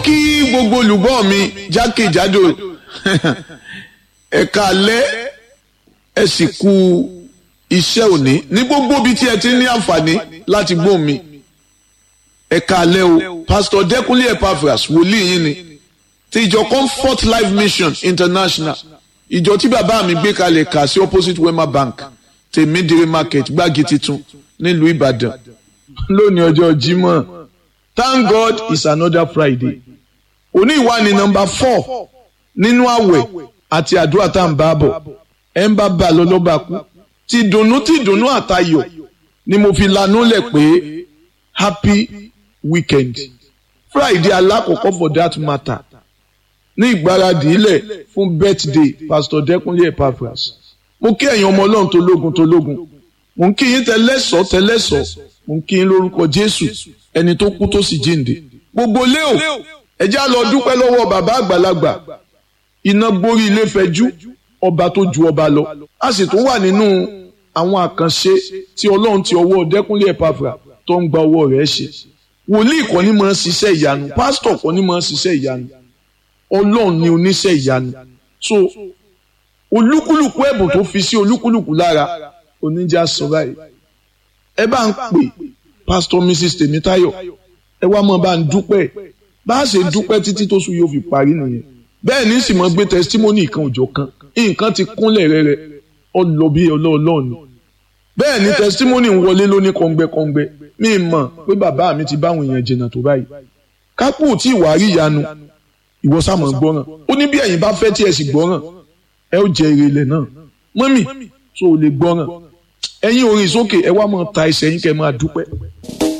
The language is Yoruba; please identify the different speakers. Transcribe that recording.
Speaker 1: kí gbogbo olùgbọ́ mi jákèjádò ẹ̀ka alẹ́ ẹ sì kú iṣẹ́ òní ní gbogbo ibi tí ẹ ti ní àǹfààní láti gbọ́ mi ẹ̀ka alẹ́ o pásítọ̀ dẹ́kunlé epaphras wòlíì yín ni ti ìjọ comfort life mission international ìjọ tí bàbá mi gbé kalẹ̀ kà sí opposite wema bank tèmídìrí market gbági titun nílùú ìbàdàn lónìí ọjọ́ jímọ̀ thank god it's another friday òní ìwà ni nọ́mbà four nínú àwẹ̀ àti àdúrà tá à ń bá bọ̀ ẹ̀ ń bá bá a lọ lọ́ba kú ti dùnnú ti dùnnú àtayọ̀ ni mo fi lanú lẹ̀ pé happy weekend friday alákọ̀ọ́kọ́ for that matter ní ìgbáradì ilẹ̀ fún birthday pastor dẹ́kunlé epaphras mo kí ẹ̀yin ọmọ ọlọ́run tó lógun tó lógun mo ń kí yín tẹlẹ́sọ̀ tẹlẹ́sọ̀ mo ń kí yín lórúkọ jésù ẹni tó kú tó sì jíǹde gbogbo léo ẹ já lọ dúpẹ́ lọ́wọ́ bàbá àgbàlagbà iná gborí ilé fẹjú ọba tó ju ọba lọ a sì tún wà nínú àwọn àkànṣe tí ọlọ́run ti ọwọ́ dẹ́kunlé epaphras tó ń gba ọwọ́ rẹ̀ ṣe wòlíì kọ́ ni máa ń ṣiṣẹ́ ìyanu pásítọ̀ kọ́ ni máa ń ṣiṣẹ́ ìyanu ọlọ́run ni oníṣẹ́ ìyanu so olúkúlùkù ẹ̀bùn tó fi sí olúkúlùkù lára oníjà sọ báyìí ẹ bá ń pè pásítọ̀ mrs tèmítáyọ̀ ẹ wá mọ́ bá ń dúpẹ́ bá a ṣe dúpẹ́ títí tó sùn yóò fi parí nìyẹn bẹ́ẹ̀ ní sì mọ́ gbé tẹsítímọ́nì kan òjò kan nǹkan ti kúnlẹ̀ rẹ́rẹ́ ọlọ́ bí ọlọ́ọ̀lọ́ọ̀ni bẹ́ẹ̀ ni tẹsítímọ́nì ń wọlé lóní kọ́ngbẹ́kọ́ngbẹ́ mi mọ̀ pé bàbá mi ti báwọn èèyàn jìnnà tó báyìí kápò tí ìwà rí ìyanu ìwọ sáàmù gbọ́ràn ó ní bí ẹ̀yin bá fẹ́ tí ẹ sì gbọ́ràn ẹ ó jẹ èrè ilẹ̀ náà mọ́mì tó o lè gbọ́ràn ẹ̀yin orin sókè ẹ wá máa ta ẹsẹ̀ yín kẹ́ máa dúpẹ́.